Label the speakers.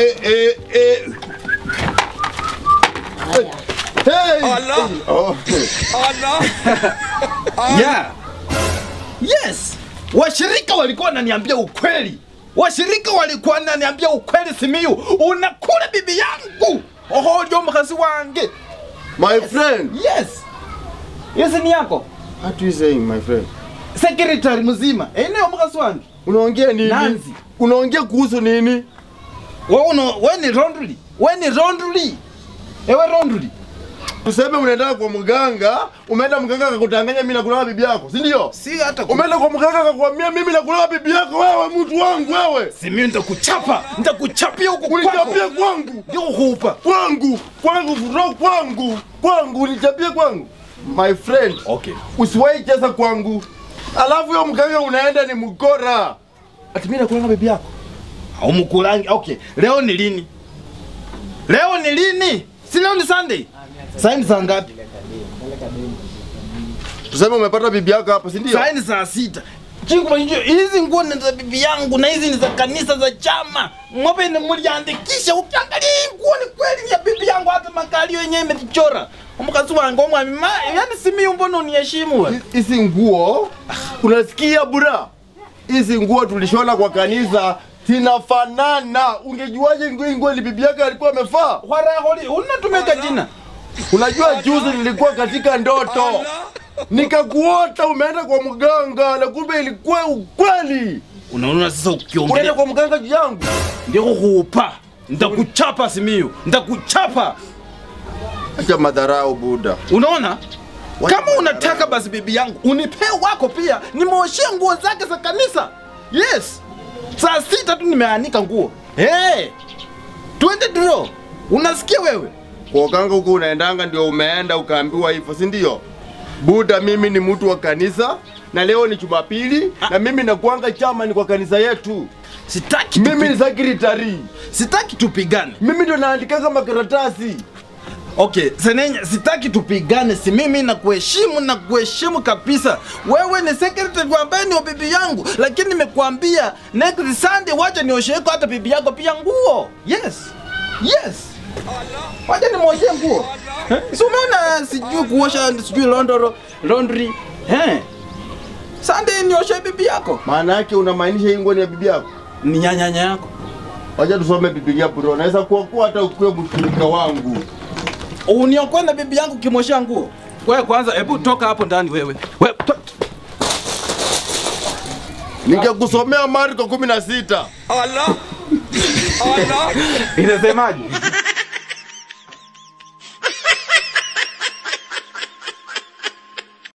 Speaker 1: Eh, eh, eh. Hey!
Speaker 2: Allah.
Speaker 1: Oh.
Speaker 2: Allah.
Speaker 3: Yeah. Yes. Washirika walikuwa wananiambia ukweli. Washirika walikuwa wananiambia ukweli Simiyu. Unakula bibi yangu. Oho, ndio mkazi wange.
Speaker 1: My friend.
Speaker 3: Yes. Yes ni yako.
Speaker 1: What you saying, my friend?
Speaker 3: Secretary mzima. Eh, ndio mkazi wange.
Speaker 1: Unaongea nini?
Speaker 3: Nanzi.
Speaker 1: Unaongea kuhusu nini?
Speaker 3: Wewe una wewe ni Ronduli. Wewe ni Ronduli. Ewe Ronduli.
Speaker 1: Tuseme unaenda kwa mganga, umeenda mganga akakutanganya mimi nakulawa bibi yako, si ndio?
Speaker 3: Si hata ku...
Speaker 1: Umeenda kwa mganga akakwambia mimi nakulawa bibi yako, wewe mtu wangu wewe.
Speaker 3: Simiyu nitakuchapa. Nitakuchapia huko kwako.
Speaker 1: Unichapie kwangu.
Speaker 3: Ndio kuupa.
Speaker 1: Kwangu, kwangu, kutoka kwangu. Kwangu unichapie kwangu. My friend,
Speaker 3: Okay.
Speaker 1: usiwahi cheza kwangu. Alafu huyo mganga unaenda ni mkora. Ati mimi nakulanga bibi yako.
Speaker 3: Au mkulangi. Okay. Leo ni lini? Leo ni lini? Si leo ni Sunday. Sasa ni saa ngapi?
Speaker 1: Tuseme umepata bibi yako hapa, si ndio?
Speaker 3: Sasa ni saa sita. Chingu mwenyewe hizi nguo ni za bibi yangu na hizi ni za kanisa za chama. Mwape ni mliandikisha ukiangalia hii nguo ni kweli ni ya bibi yangu hata makalio yenyewe imechora. Mkazi wangu mwami ma yani simi mbona uniheshimu wewe?
Speaker 1: Hizi nguo unasikia bura? Hizi nguo tulishona kwa kanisa zinafanana. Ungejuaje nguo hii nguo ni bibi yake alikuwa amevaa?
Speaker 3: Wara holi unatumeka jina.
Speaker 1: Unajua juzi nilikuwa katika ndoto nikakuota umeenda kwa mganga na kumbe ilikuwa ukweli.
Speaker 3: Unaona sasa
Speaker 1: Unaenda
Speaker 3: ukiongelea
Speaker 1: kwa mganga juu yangu.
Speaker 3: ndio kukupa. Nitakuchapa Simiyu. Nitakuchapa.
Speaker 1: Acha madharau Buda.
Speaker 3: Unaona? Kama unataka basi bibi yangu unipe wako pia, nimeoshia nguo zake za kanisa. Yes, saa sita tu nimeanika nguo. Hey, twende draw. Unasikia wewe?
Speaker 1: Kwa uganga huko unaendanga ndio umeenda ukaambiwa hivyo, si ndio? Buda, mimi ni mtu wa kanisa na leo ni Jumapili na mimi nakuanga chama ni kwa kanisa yetu.
Speaker 3: Sitaki
Speaker 1: Mimi
Speaker 3: tupi...
Speaker 1: ni secretary.
Speaker 3: sitaki tupigane.
Speaker 1: Mimi ndio naandikaga makaratasi.
Speaker 3: Okay, Senenya, sitaki tupigane, si mimi na kuheshimu na kuheshimu kabisa. Wewe ni secretary ambaye ni wa bibi yangu, lakini nimekuambia next Sunday wacha niosheko hata bibi yako pia nguo. Yes. Yes. Wacha nimwoshee nguo. Eh? Si umeona sijui kuosha sijui laundry laundry. Eh. Sunday nioshe bibi yako.
Speaker 1: Maana yake unamaanisha hii nguo ni ya bibi yako?
Speaker 3: Ni nyanyanya yako.
Speaker 1: Wacha tusome Biblia bro. Naweza kuwa kuwa hata ukuwe mshirika wangu.
Speaker 3: Uniokoe na bibi yangu kimwoshea nguo. Wewe kwanza hebu toka hapo ndani wewe. Wewe to...
Speaker 1: Ningekusomea Marko 16.
Speaker 2: Allah. Allah.
Speaker 3: Inasemaje?